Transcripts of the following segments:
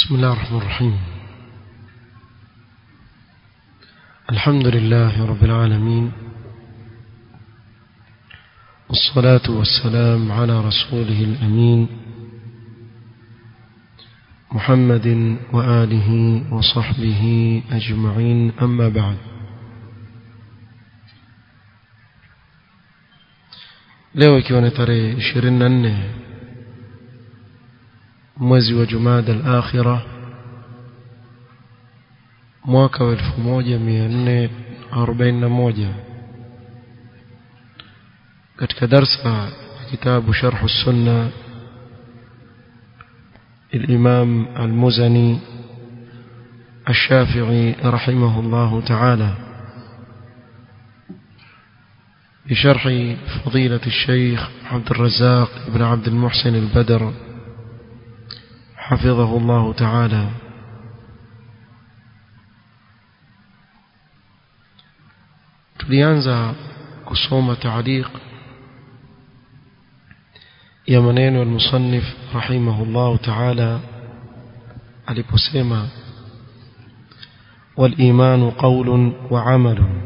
بسم الله الرحمن الرحيم الحمد لله رب العالمين والصلاة والسلام على رسوله الأمين محمد وآله وصحبه أجمعين أما بعد leo ikiwa ni tarehe 24 mwezi wa Jumada al-Akhira mwaka wa 1441 katika darsa ya kitabu Sharh as-Sunna الإمام المزني الشافعي رحمه الله تعالى بشرح فضيلة الشيخ عبد الرزاق بن عبد المحسن البدر حفظه الله تعالى tulianza kusoma taaliq ya maneno al-musannif rahimahullah ta'ala aliposema wal-iman qawlun wa 'amalun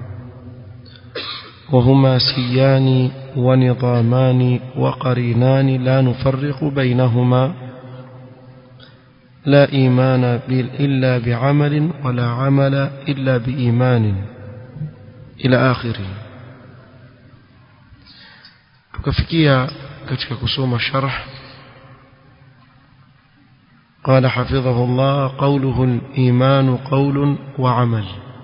وهما سيان ونظامان وقرينان لا نفرق بينهما لا إيمان إلا بعمل ولا عمل إلا بإيمان إلى آخره tukafikia katika kusoma sharh قال حفظه الله قوله الإيمان قول وعمل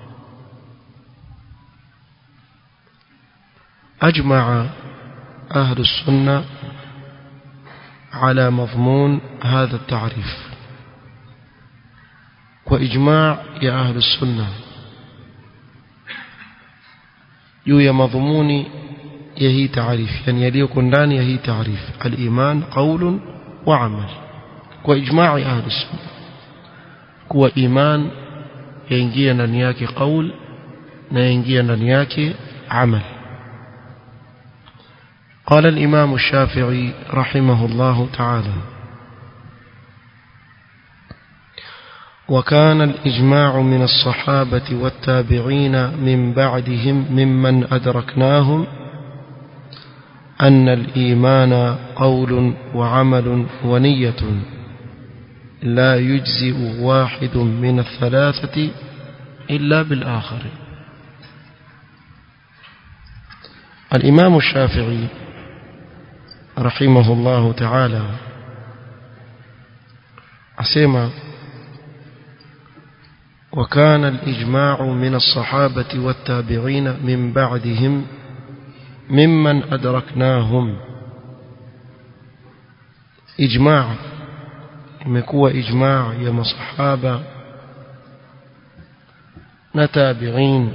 أجمع أهل السنة على مضمون هذا التعريف وإجماع يا أهل السنة juu ya madhumuni ya hii taarifu yani yaliyoko ndani ya hii taarifu al-iman qaulun wa amal kwa ijma'i ahli sunna kuwa iman yaingia ndani yake qaul na yaingia ndani yake amal قال الإمام الشافعي رحمه الله تعالى وكان الإجماع من الصحابة والتابعين من بعدهم ممن أدركناهم أن الإيمان قول وعمل ونية لا يجزئ واحد من الثلاثة إلا بالآخر الإمام الشافعي رحمه الله تعالى أسمى وكان الإجماع من الصحابة والتابعين من بعدهم ممن أدركناهم إجماع imekuwa ijmaa ya masahaba na tabi'in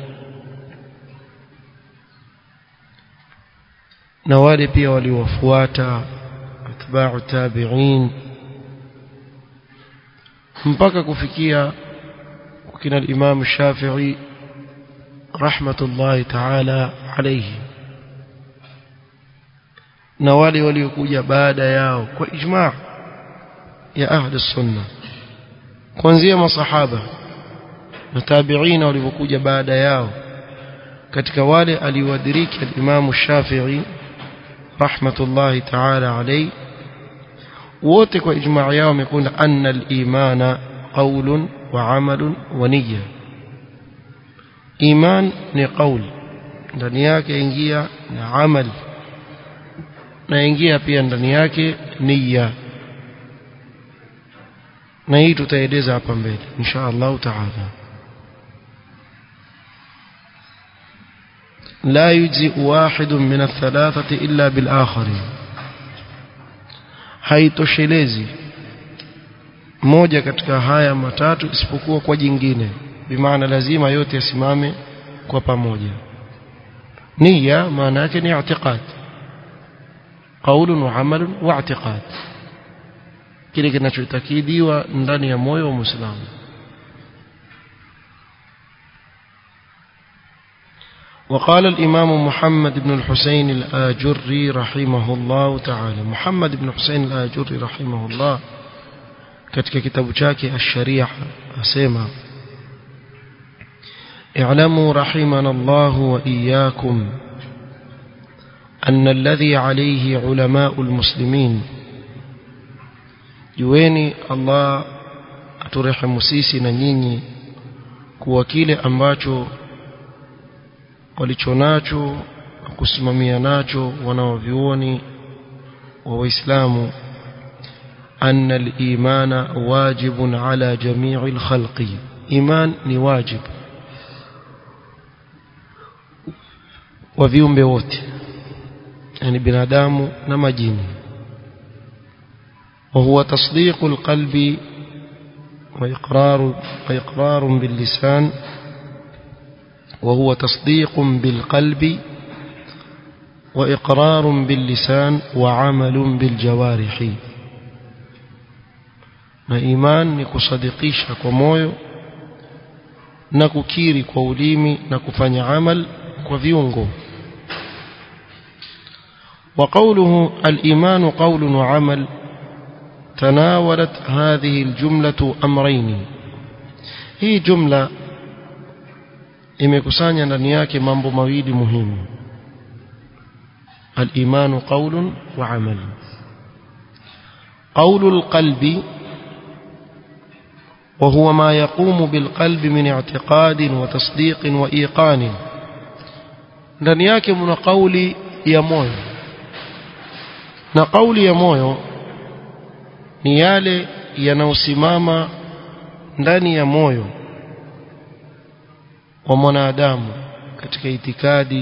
na wale pia waliowafuata atba'u tabi'in mpaka kufikia kina al-Imam Shafi'i rahmatullahi ta'ala alayhi na wale waliokuja baada yao kwa ijma' ya ahli sunna kuanzia masahaba na tabi'ina walivyokuja baada yao katika wale aliwadiriki al-Imam Shafi'i rahmatullahi ta'ala alayhi wote kwa ijma' yao wamekunda anna al-imana qawlun wa 'amalun wa niyya iman ni qawl ndani yake ingia na amal na ingia pia ndani yake niyya na hii tutaeleza hapa mbele insha Allah taala لا يجزئ واحد من الثلاثة إلا بالآخر haitoshelezi moja katika haya matatu isipokuwa kwa jingine bimaana lazima yote yasimame kwa pamoja nia maana yake ni i'tiqad qaulun wa amalun wa i'tiqad kile kinachotakidiwa ndani ya moyo wa muislamu وقال الإمام محمد بن الحسين الآجري رحمه الله تعالى محمد بن حسين الآجري رحمه الله katika kitabu chake ash-sharia asema اعلموا رحمنا الله وإياكم أن الذي عليه علماء المسلمين jueni Allah aturehemu sisi na nyinyi kuwa kile ambacho walichonacho kusimamia nacho wanaovyuoni wa waislamu أن الإيمان واجب على جميع الخلق إيمان نواجب وفيهم بوت يعني بنادام نمجين وهو تصديق القلب وإقرار, وإقرار باللسان وهو تصديق بالقلب وإقرار باللسان وعمل بالجوارح na iman ni kusadikisha kwa moyo na kukiri kwa ulimi na kufanya amal kwa viungo وقوله الإيمان قول وعمل تناولت هذه الجملة أمرين هي جملة imekusanya ndani yake mambo mawili muhimu الإيمان قول وعمل قول القلب وهو ما يقوم بالقلب من اعتقاد وتصديق وإيقان ndani yake mna kauli ya moyo na kauli ya moyo ni yale yanayosimama ndani ya moyo wa mwanadamu katika itikadi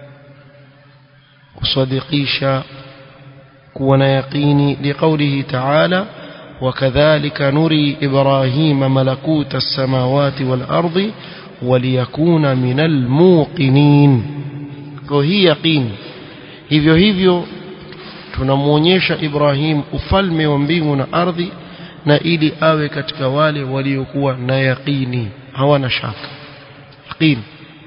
kusadikisha kuwa na yaqini liqaulihi ta'ala وكذلك نري إبراهيم ملكوت السماوات والأرض وليكون من الموقنين وهي يقين hivyo hivyo tunamuonyesha Ibrahim ufalme wa mbingu na ardhi na ili awe katika wale waliokuwa na yaqini hawana shaka yaqini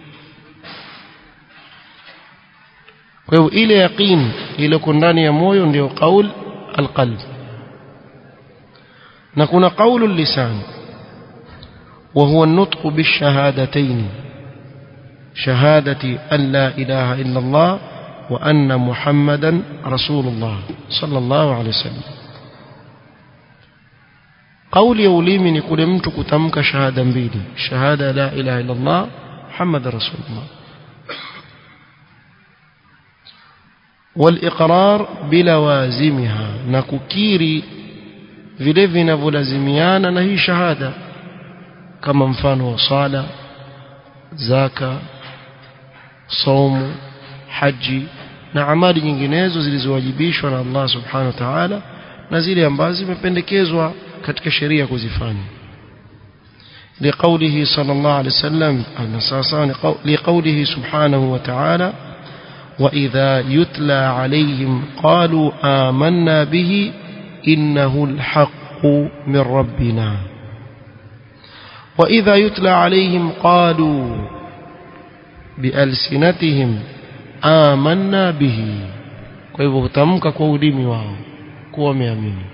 kwa hivyo ile yaqini iliyoko ndani ya moyo ndio qaul alqalb na kuna qaulu lisan وهو النطق بالشهادتين شهادة أن لا إله إلا الله وأن محمدا رسول الله صلى الله عليه وسلم قول يوليمي نقول مت كتمك شهادة mbili شهادة لا إله إلا الله محمد رسول الله والإقرار بلوازمها نككيري vile vinavyolazimiana na hii shahada kama mfano wa sala zaka saumu haji na amali nyinginezo zilizowajibishwa na Allah subhanahu wa ta'ala na zile ambazo zimependekezwa katika sheria kuzifanya لقوله صلى الله عليه وسلم لقوله سبحانه وتعالى وإذا يتلى عليهم قالوا آمنا به إنه الحق من ربنا وإذا يتلى عليهم قالوا بألسنتهم آمنا به kwa hivyo hutamka kwa ulimi wao kuwa wameamini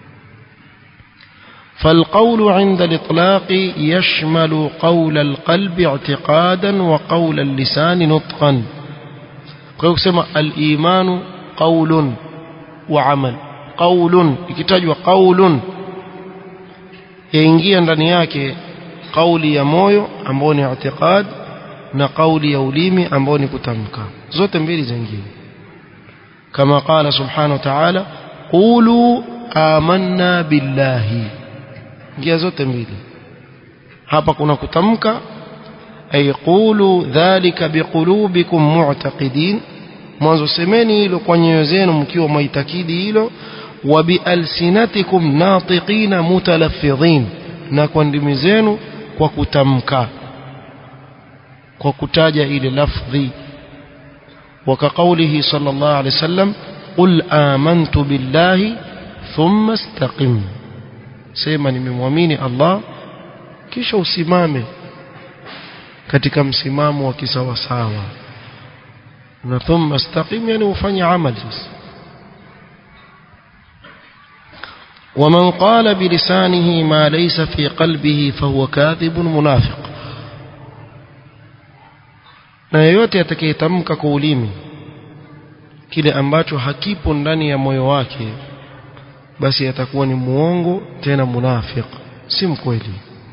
فالقول عند الإطلاق يشمل قول القلب اعتقادا وقول اللسان نطقا كما الإيمان قول وعمل قول ikitajwa qaulun yaingia ndani yake kauli ya moyo ambayo ni i'tiqad na kauli ya ulimi ambayo ni kutamka zote mbili zaingia kama qala subhanahu wa ta'ala qulu amanna billahi ingia zote mbili hapa kuna kutamka ay qulu dhalika biqulubikum mu'taqidin mwanzo semeni hilo kwa nyoyo zenu mkiwa maitakidi hilo wa bialsinatikum natiqina mutalaffidhin na kwa ndimi zenu kwa kutamka kwa kutaja ile lafdhi وكقوله صلى الله عليه وسلم قل آمنت بالله ثم استقم sema nimemwamini Allah kisha usimame katika msimamo wa kisawasawa na thumma istaqim yani ufanye amali sasa ومن قال بلسانه ما ليس في قلبه فهو كاذب منافق na yeyote atakayetamka kwa ulimi kile ambacho hakipo ndani ya moyo wake basi atakuwa ni muongo tena munafiq si mkweli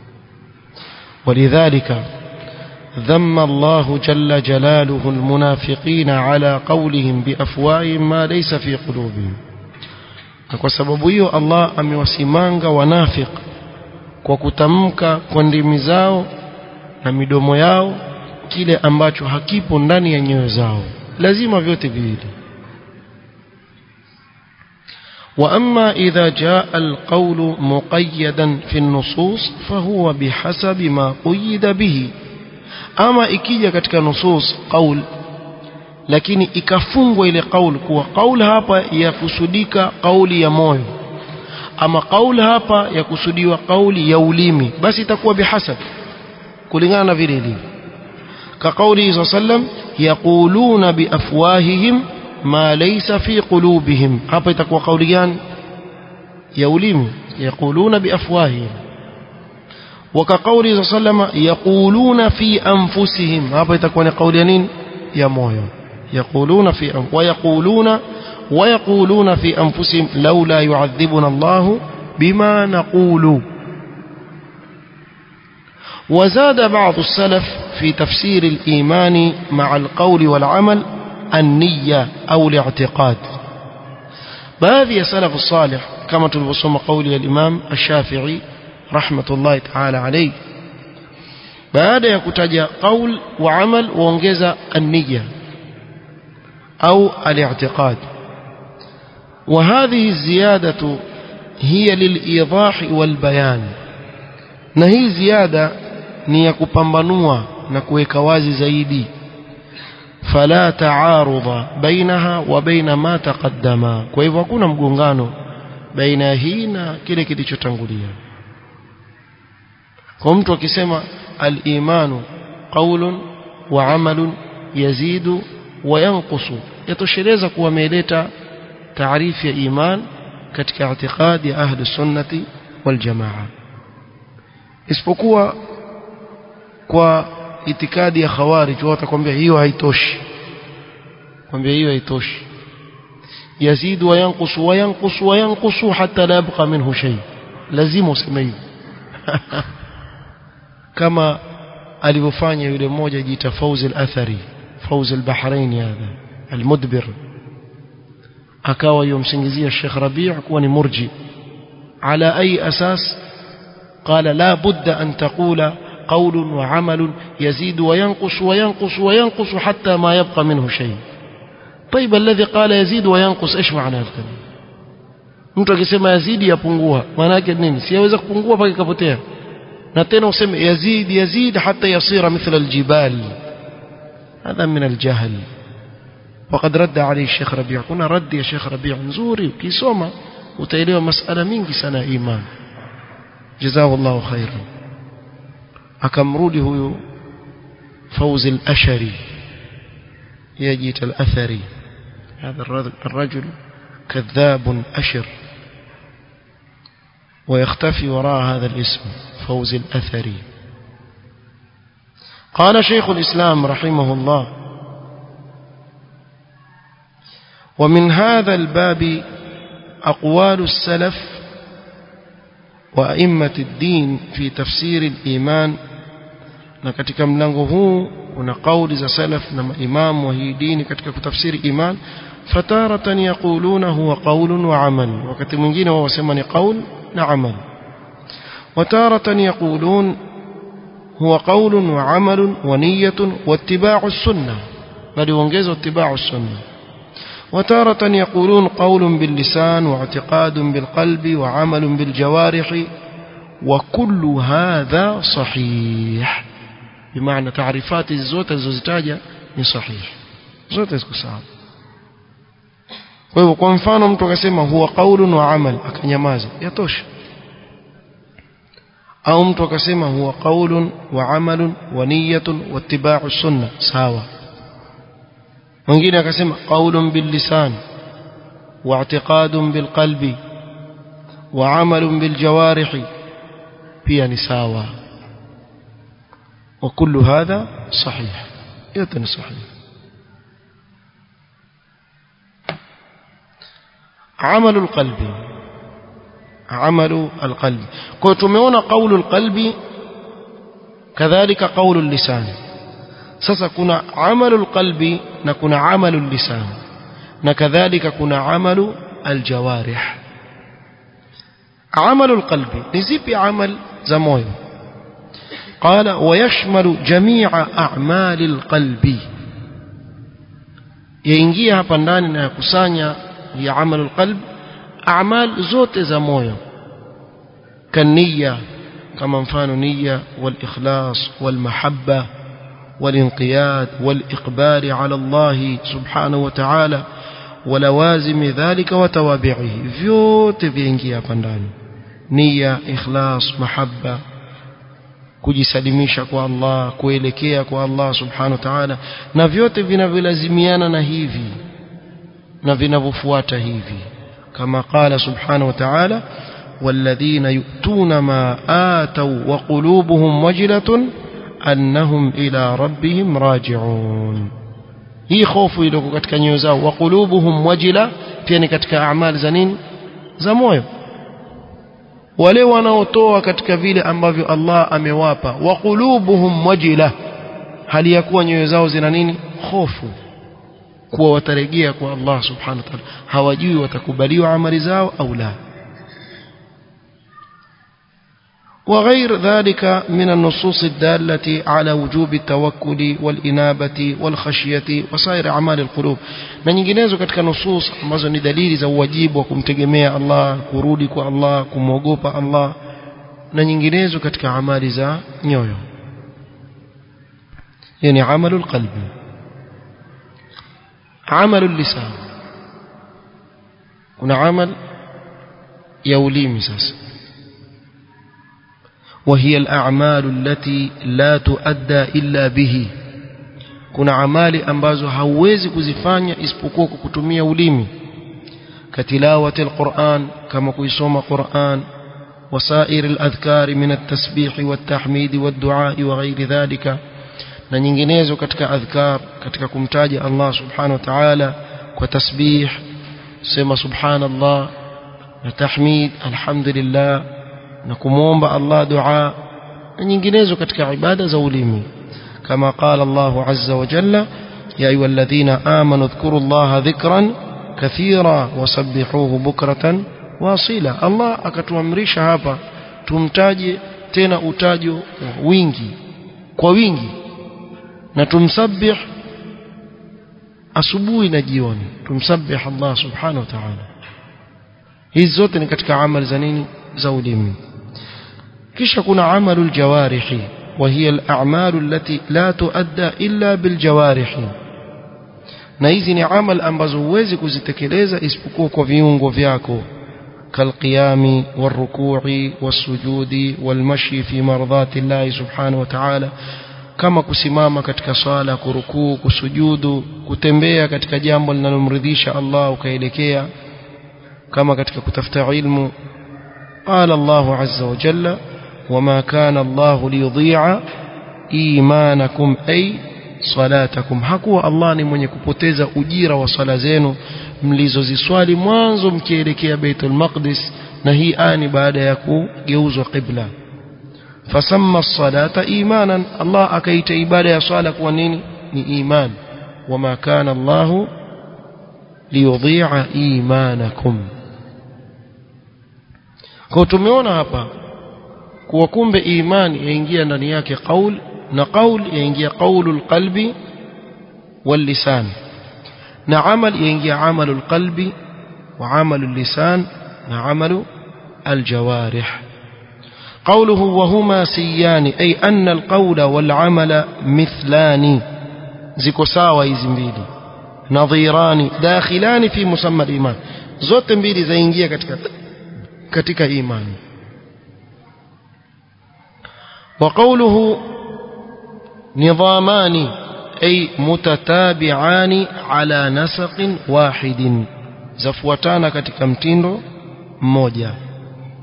ولذلك ذم الله جل جلاله المنافقين على قولهم بأفواههم ما ليس في قلوبهم na kwa sababu hiyo Allah amewasimanga wanafiq kwa kutamka kwa ndimi zao na midomo yao kile ambacho hakipo ndani ya nyoyo zao lazima vyote viwili وأما إذا جاء القول مقيدا في النصوص فهو بحسب ما قيد به أما إكيجا katika نصوص قول lakini ikafungwa ile kauli kuwa kauli hapa yakusudika kauli ya moyo ama kauli hapa yakusudiwa kauli ya ulimi basi itakuwa bihasab kulingana na vile ilivyo ka kauli hizo sallam yaquluna biafwahihim ma laysa fi qulubihim hapa itakuwa kauli gani ya ulimi yaquluna biafwahihim وكقوله صلى الله عليه وسلم يقولون في أنفسهم هذا يتكون قول ينين يا مويو يقولون في أنف ويقولون ويقولون في أنفسهم لولا يعذبنا الله بما نقول وزاد بعض السلف في تفسير الإيمان مع القول والعمل النية أو الاعتقاد بهذه سلف الصالح كما تلبسهم قول الإمام الشافعي رحمة الله تعالى عليه بعد يكتج قول وعمل وانجز النية أو الاعتقاد وهذه الزيادة هي للإيضاح والبيان نهي زيادة نيكupambanua na kuweka wazi zaidi فلا تعارض بينها وبين ما تقدم kwa hivyo hakuna mgongano baina hii na kile kilichotangulia kwa mtu akisema al-imanu qawlun wa amalun yazidu wa yanqusu yatosheleza kuwa ameleta taarifu ya iman katika i'tiqadi ya ahli sunnati wal jamaa isipokuwa kwa itikadi ya khawarij watakwambia hiyo haitoshi kwambia hiyo haitoshi yazid wa yanqus wa yanqus wa yanqus hatta la yabqa minhu shay lazima useme hivyo kama alivyofanya yule mmoja jiita Fawz al-Athari Fawz al-Bahrain hadha al-Mudbir akawa yomsingizia Sheikh Rabi' kuwa ni murji على أي أساس قال لا بد أن تقول قول وعمل يزيد وينقص وينقص وينقص حتى ما يبقى منه شيء طيب الذي قال يزيد وينقص ايش معنى الكلام mtu akisema yazidi yapungua maana yake nini si yaweza kupungua mpaka ikapotea na tena useme yazid yazid hata yasira mithla aljibal هذا من الجهل وقد رد عليه الشيخ ربيع كنا رد يا شيخ ربيع nzuri ukisoma utaelewa masala mingi sana iman جزاه الله خيرا akamrudi huyu فوز الأشري يجيت الأثري هذا الرجل كذاب أشر ويختفي وراء هذا الاسم فوز الأثري قال شيخ الإسلام رحمه الله ومن هذا الباب أقوال السلف وأئمة الدين في تفسير الإيمان na katika mlango huu kuna kauli za salaf na maimamu wa hii dini katika kutafsiri iman fataratan yaquluna huwa qaulun wa amal wakati mwingine wao wasema ni qaul na amal wataratan yaqulun huwa qaulun wa amalun wa niyyatun wa ittiba'u sunnah bali ongeza ittiba'u sunnah وتارة يقولون قول باللسان واعتقاد بالقلب وعمل بالجوارح وكل هذا صحيح بمعنى تعريفات الزوت الزوزتاجة ni sahihi zote ziko sawa kwa hivyo kwa mfano mtu akasema huwa qaulun wa amal akanyamaza yatosha au mtu akasema huwa qaulun wa amalun wa niyyatun wa ittiba'u sunna sawa mwingine akasema qaulun bil lisan wa i'tiqadun bil qalbi وعمل بالجوارح pia ni sawa وكل هذا صحيح yote ni sahihi عمل القلب عمل القلب kwa tumeona قول القلب كذلك قول اللسان sasa kuna amalu alqalbi na kuna amalu lisan na kadhalika kuna amalu aljawarih amalu alqalbi ni zipi amal za moyo قال ويشمل جميع أعمال القلب yaingia hapa ndani na yakusanya ya amal alqalb a'mal zote za moyo kaniya kama mfano niyya wal ikhlas wal mahabba والانقياد والإقبال على الله سبحانه وتعالى ولوازم ذلك وتوابعه vyote viingia hapa ndani nia ikhlas mahabba kujisalimisha kwa Allah kuelekea kwa Allah subhanahu wa ta'ala na vyote vinavyolazimiana na hivi na vinavyofuata hivi kama qala subhanahu wa ta'ala والذين يؤتون ما آتوا وقلوبهم وجلة أنهم إلى ربهم راجعون hii hofu iliyoko katika nyoyo zao wa qulubuhum wajila pia ni katika amali za nini za moyo wale wanaotoa katika vile ambavyo Allah amewapa wa qulubuhum wajila hali ya kuwa nyoyo zao zina nini hofu kuwa watarejea kwa Allah subhanahu wa ta'ala hawajui watakubaliwa amali zao au la وغير ذلك من النصوص الدالة على وجوب التوكل والإنابة والخشية وسائر أعمال القلوب na nyinginezo katika nusus ambazo ni dalili za uwajibu wa kumtegemea Allah kurudi kwa Allah kumwogopa Allah na nyinginezo katika amali za nyoyo yani amalu alqalbi amalu lisan kuna amal ya ulimi sasa وهي الأعمال التي لا تؤدى إلا به kuna amali ambazo hauwezi kuzifanya isipokuwa kwa kutumia ulimi katilawati alquran kama kuisoma quran wasair aladhkar min altasbih waltahmid waddua wa ghairi dhalika na nyinginezo katika adhkar katika kumtaja Allah subhanahu wa ta'ala kwa tasbih sema subhanallah na tahmid alhamdulillah na kumwomba Allah dua na nyinginezo katika ibada za ulimi kama qala Allah azza wa jalla ya ayyuhalladhina amanu dhkuru Allah dhikran kathira wasabbihuhu bukratan wasila Allah akatuamrisha hapa tumtaje tena utajo wingi kwa wingi na tumsabbih asubuhi na jioni tumsabbih Allah subhanahu wa ta'ala hizi zote ni katika amali za nini za ulimi kisha kuna amalu aljawarihi وهي الأعمال التي لا تؤدى إلا بالجوارح na hizi ni amal ambazo huwezi kuzitekeleza isipokuwa kwa viungo vyako kalqiyami warukui wasujudi walmashi fi mardhati llahi subhanahu wa ta'ala kama kusimama katika sala kurukuu kusujudu kutembea katika jambo linalomridhisha Allah ukaelekea kama katika kutafuta ilmu قال الله عز وجل وما كان الله ليضيع إيمانكم أي صلاتكم hakuwa Allah ni mwenye kupoteza ujira wa sala zenu mlizoziswali mwanzo mkielekea Baitul Maqdis na hii ani baada ya kugeuzwa qibla fasamma as-salata imanan Allah akaita ibada ya swala kuwa nini ni iman wama kana Allah liyudhi'a imanakum kwa tumeona hapa kuwa kumbe imani yaingia ndani yake qaul na qaul yaingia qaulul qalbi wal lisan na amal yaingia amalul qalbi wa amalul lisan na amalu الجوارح قوله وهما سيان أي أن القول والعمل مثلان زكو ساوى يزمبيلي نظيران داخلان في مسمى الإيمان زوت mbili zaingia katika katika imani وقوله نظامان أي متتابعان على نسق واحد زفوتانا katika mtindo mmoja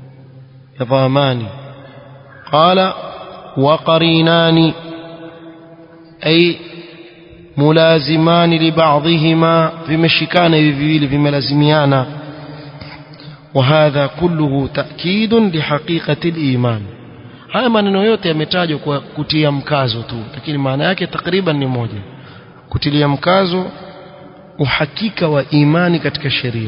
يضامان قال وقرينان أي ملازمان لبعضهما بمشكان بفيل بملازميانا وهذا كله تأكيد لحقيقة الإيمان haya maneno yote yametajwa kwa kutia mkazo tu lakini maana yake takriban ni moja kutilia mkazo uhakika wa imani katika sheria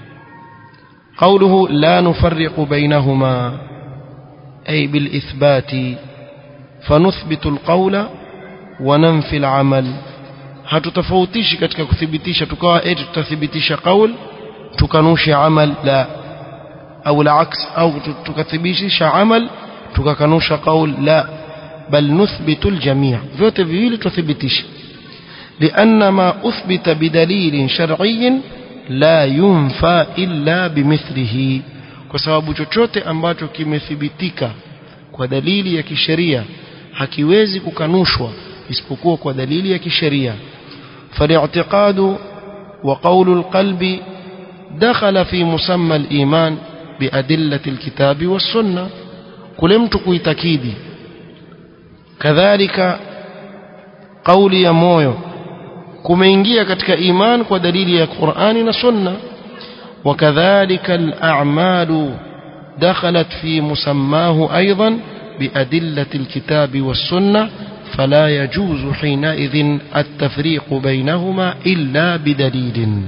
قوله لا نفرق بينهما أي بالإثبات فنثبت القول وننفي العمل hatutafautishi katika kuthibitisha tukawa eti tutathibitisha qaul tukanusha amal la au العكس au tukathibitisha amal tukakanusha qaul la bal nuthbitu aljami' vyote viwili tuthibitisha لأن ما أثبت بدليل شرعي لا ينفى إلا بمثله kwa sababu chochote ambacho kimethibitika kwa dalili ya kisheria hakiwezi kukanushwa isipokuwa kwa dalili ya kisheria فالاعتقاد وقول القلب دخل في مسمى الإيمان بأدلة الكتاب والسنة kule mtu kuitakidi kadhalika kauli ya moyo kumeingia katika iman kwa dalili ya Qur'ani na Sunna وكذلك الأعمال دخلت في مسماه أيضا بأدلة الكتاب والسنة فلا يجوز حينئذ التفريق بينهما إلا بدليل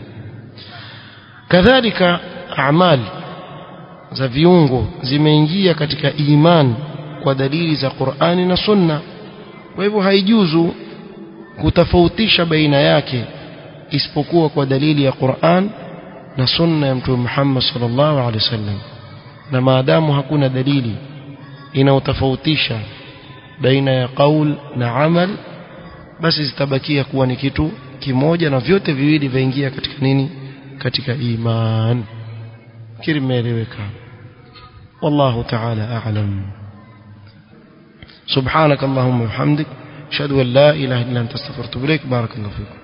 كذلك أعمال za viungo zimeingia katika iman kwa dalili za Qur'ani na Sunna kwa hivyo haijuzu kutofautisha baina yake isipokuwa kwa dalili ya Qur'an na Sunna ya Mtume Muhammad sallallahu alaihi wasallam na maadamu hakuna dalili inaotofautisha baina ya qaul na amal basi zitabakia kuwa ni kitu kimoja na vyote viwili vaingia katika nini katika iman kiri imeeleweka والله تعالى أعلم سبحانك اللهم وبحمدك أشهد أن لا إله إلا أنت استغفرت إليك بارك الله فيكم